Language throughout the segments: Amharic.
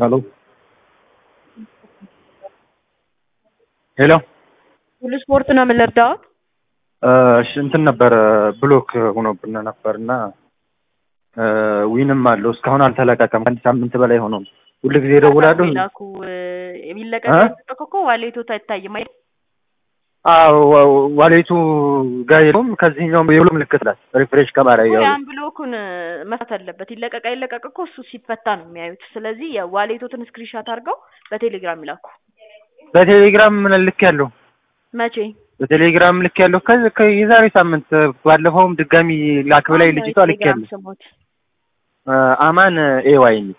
ሄሎ ሄሎ ሁሉ ስፖርት ነው የምንረዳው። እሺ እንትን ነበረ ብሎክ ሆኖብን ነበር እና ዊንም አለው እስካሁን አልተለቀቀም። ከአንድ ሳምንት በላይ ሆነው ሁሉ ጊዜ እደውላለሁ። ላኩ የሚለቀቅ እኮ ዋሌቶት አይታይም አይደል? አዎ ዋሌቱ ጋር የለውም። ከዚህኛውም የብሎ ምልክት ላይ ሪፍሬሽ ከማድረግ ያው ያን ብሎኩን መፍታት አለበት። ይለቀቅ አይለቀቅ እኮ እሱ ሲፈታ ነው የሚያዩት። ስለዚህ የዋሌቶትን ስክሪንሻት አድርገው በቴሌግራም ይላኩ። በቴሌግራም ምን ልክ ያለው መቼ በቴሌግራም ልክ ያለው ከዚህ የዛሬ ሳምንት ባለፈውም ድጋሚ ላክ ብላይ ልጅቷ ልክ ያለው ስሞት አማን ኤዋይ የሚል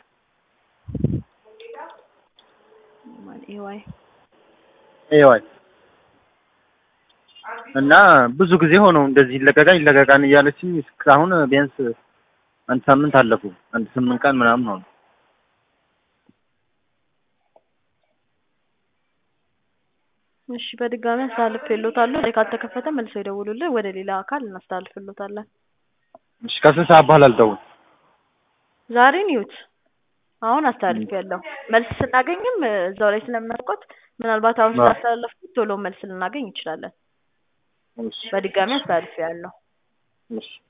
ኤዋይ ኤዋይ እና ብዙ ጊዜ ሆነው እንደዚህ ይለቀቃል ይለቀቃል እያለችኝ እስካሁን ቢያንስ አንድ ሳምንት አለፉ። አንድ ስምንት ቀን ምናምን ሆነ። እሺ በድጋሚ አስተላልፍልዎታለሁ። ላይ ካልተከፈተ መልሰው ይደውሉልን። ወደ ሌላ አካል እናስተላልፍልዎታለን። እሺ ከስንት ሰዓት በኋላ ልደውል? ዛሬን ይዩት። አሁን አስተላልፌያለሁ። መልስ ስናገኝም እዛው ላይ ስለምናስቆት ምናልባት አሁን ስላስተላለፍኩት ቶሎ መልስ ልናገኝ እንችላለን። በድጋሚ አስተላልፌያለሁ። እሺ